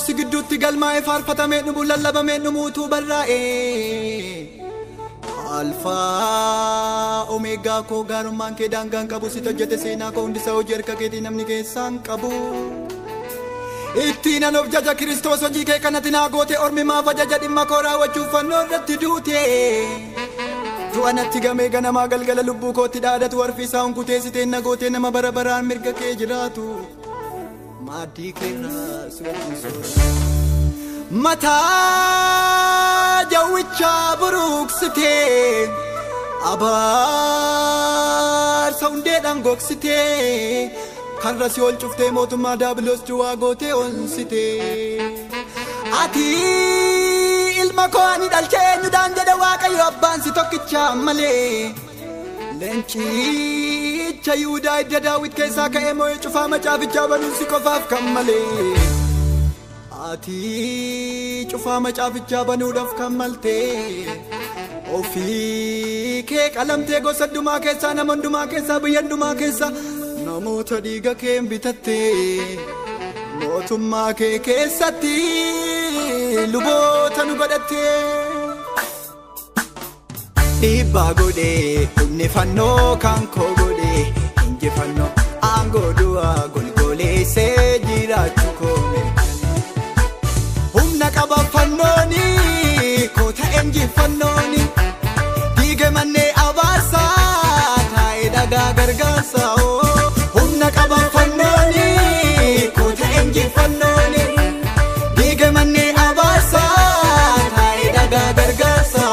dhoksi gidduutti galmaa'ee faarfatamee dhumu lallabamee dhumuutuu barraa'e. Alfaa omeegaa koo gaarummaan kee daangaan qabu si hojjete seenaa koo hundisaa hojii harka keetii namni keessaan qabu. Ittiin an of jaja kiristoos hojii kee kanatti naa goote ormi maaf ajaja dhimma koo raawwachuuf fannoo irratti duute. Du'a natti gamee ganamaa galgala lubbuu kootti dhaadatu warfi isaa hunkutee siteen na gootee nama bara baraan mirga kee jiraatu. Maaddii keerraa si wajjin soora. Mataa jawwichaa buruuksitee abaarsa hundeedhaan gogsitee karra si ol cuftee mootummaa daabiloos duwwaa gootee onsitee. Ati ilma koo ani dhalchee eenyudhaan jedhe waaqayyo abbaan si tokkicha malee. Leencicha Yihudaa idda daawwit keessaa ka'ee moo'ee cufaa macaafichaa banuun si qofaaf kan malee. Ati cufaa macaafichaa banuudhaaf kan maltee. Ofii kee qalamtee gosa hundumaa keessaa nama hundumaa keessaa biyya hundumaa keessaa namoota dhiiga kee bitattee. Mootummaa kee keessatti luboota nu godhattee. Dhiibbaa godhee humni fannoo kan koo godhee injifannoo aangoo du'aa golgoleessee jiraachuu koo Humna qaba fannooni koo ta'e injifannooni diige mannee abaarsaa taa'ee dhagaa gargaarsaa humna qaba fannooni koo ta'e injifannooni diige mannee abaarsaa taa'ee dhagaa gargaarsaa.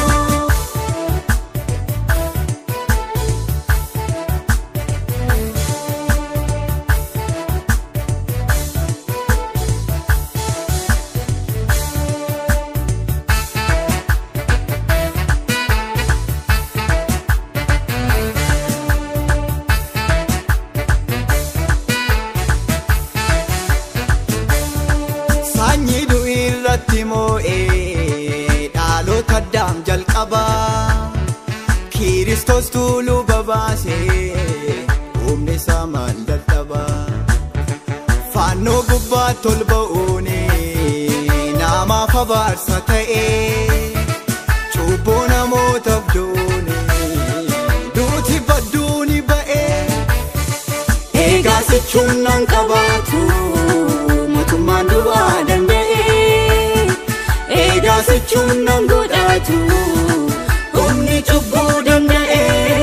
Sanyii du'i irratti moo'ee dhaalota addaam jalqaba Kiristoos tuuluu babaasee humni isaa maal dadhaba Fannoo gubbaatti ol ba'uun namaaf abaarsa ta'ee cubbuu namootaaf duuni duuti badduuni ba'ee Egaa sichuun nan qabaatu mootummaan du'aa danda'e. Egaa sichuun nan godhatu humni cubbuu danda'e.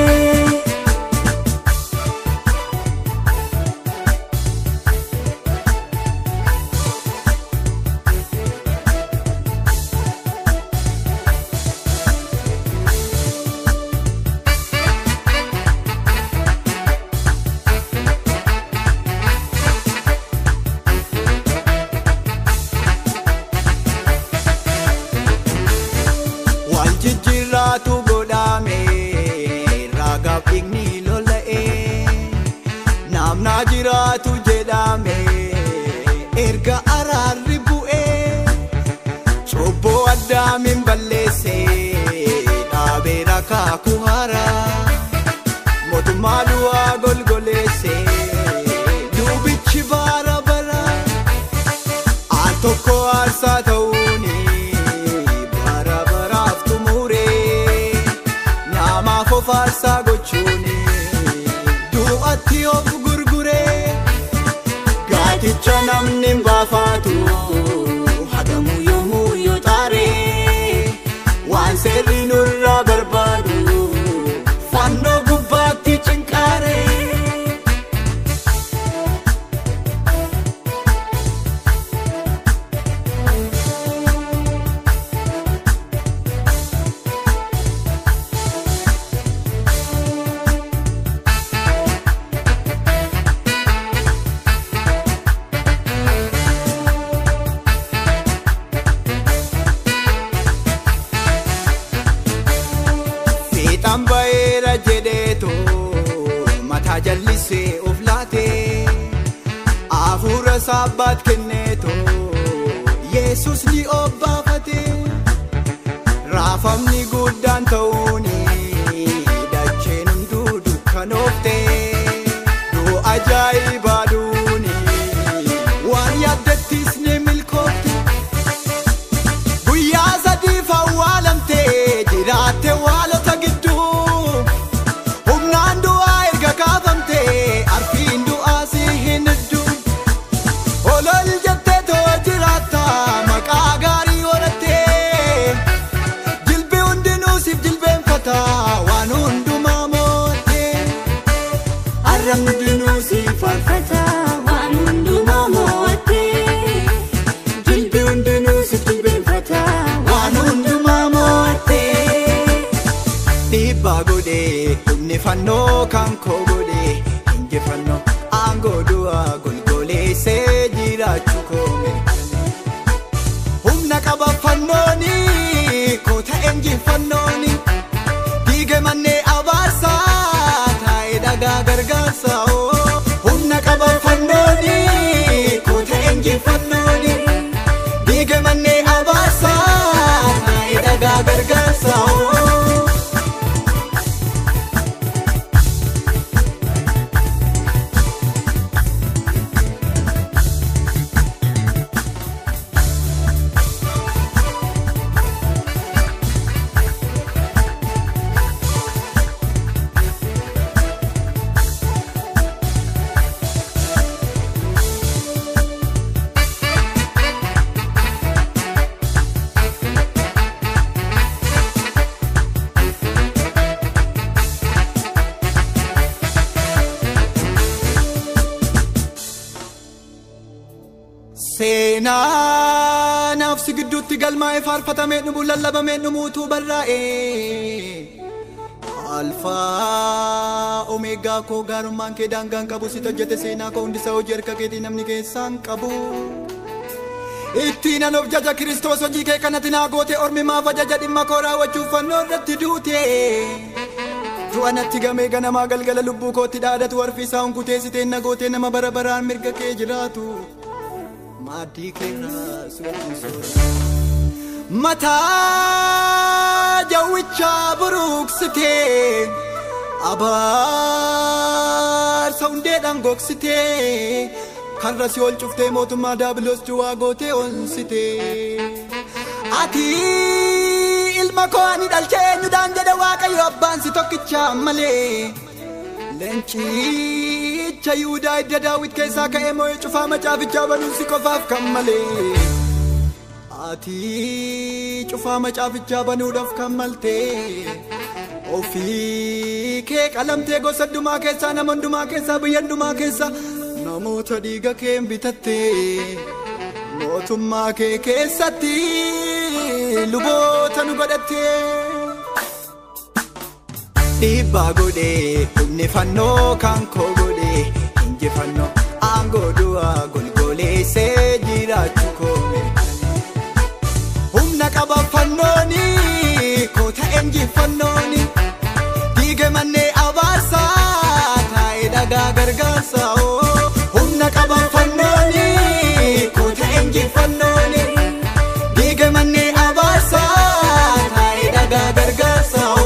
Wal jijjiirraatu godhame raagaaf dhiigni lola'e naamnaa jiraatu jedhame erga araarri bu'e cubboo addaamin balleesse dhaabeera kaakuu haaraa mootummaa du'aa golgoleesse duubichi baara bara al tokko aarsaa ta'uuni bara baraaf xumure namaaf of aarsaa gochuuni du'atti of gurgure gaaticha namni hin baafatu hadamu yommuu yoo xaare waan seerri nurraa barbaadu fannoo gubbaatti cinqaare. Fiixaan ba'eera jedheetu mataa jallisee of laate hafuura saabbaat kenneetu Yesus ni obbaafate raafamni guddaan ta'uuni dacheen hunduu dukkanoofte du'a ajaa'ibaa duuni waan yaaddattis ni milkoofte. kan koo godhe injifannoo aangoo du'aa golgoleessee jiraachuu koo mirkane humna qaba fannooni koo ta'e injifannooni diige mannee abaarsaa taa'ee dhagaa gargaarsaa oo humna qaba fannooni koo ta'e injifannooni diige mannee abaarsaa taa'ee dhagaa gargaarsaa oo. Seenaa naafsi gidduutti galmaa'ee faarfatamee dhumu lallabamee dhumuutuu barraa'e. Alfaa Omeegaa koo gaarummaan kee daangaan qabu si hojjete seenaa koo hundisaa hojii harka keetii namni keessaan qabu. Ittiin an of jaja Kiristoos hojii kee kanatti naa goote ormi maaf ajaja dhimma koo raawwachuuf fannoo irratti duute. Du'a natti gamee ganamaa galgala lubbuu kootti dhaadatu warfiisaa hunkuteessiteen na gootee nama bara baraan mirga kee jiraatu. maaddii keerraa suuqisuudha. Mataa jawwichaa buruuksitee abaarsa hundeedhaan gogsitee karra si ol cuftee mootummaa daabiloos duwwaa gootee onsitee. Ati ilma koo ani dhalchee eenyudhaan jedhe waaqayyo abbaan si tokkicha malee. Leencicha Yihudaa idda daawwit keessaa ka'ee moo'ee cufaa macaafichaa banuun si qofaaf kan malee. Ati cufaa macaafichaa banuudhaaf kan maltee. Ofii kee qalamtee gosa hundumaa keessaa nama hundumaa keessaa biyya hundumaa keessaa namoota dhiiga kee bitattee. Mootummaa kee keessatti luboota nu godhattee. dhiibbaa godhee humni fannoo kan koo godhee injifannoo aangoo du'aa golgoleessee jiraachuu koo mirkane humna qaba fannooni koo ta'e injifannooni diige mannee abaarsaa taa'ee dhagaa gargaarsaa oo humna qaba fannooni koo ta'e injifannooni diige mannee abaarsaa taa'ee dhagaa gargaarsaa oo.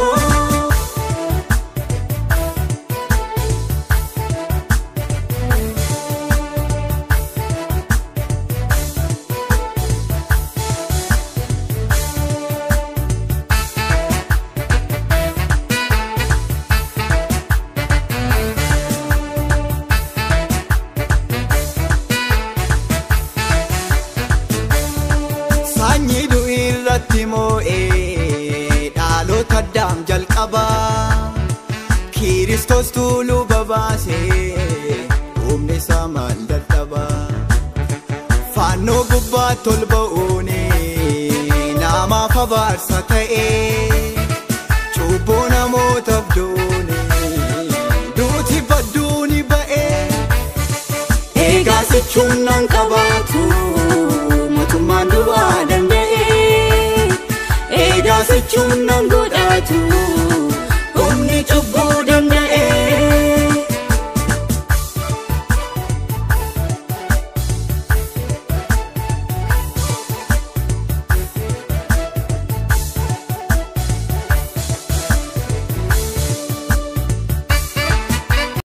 Sanyii du'i irratti moo'ee dhaalota addaam jalqaba Kiristoos tuuluu babaasee humni isaa maal dadhaba Fannoo gubbaatti ol ba'uuni namaaf abaarsa ta'ee cubbuu namootaaf duuni duuti badduuni ba'ee Egaa sichuun nan qabaatu mootummaan du'aa danda'e. Egaa sichuun nan godhatu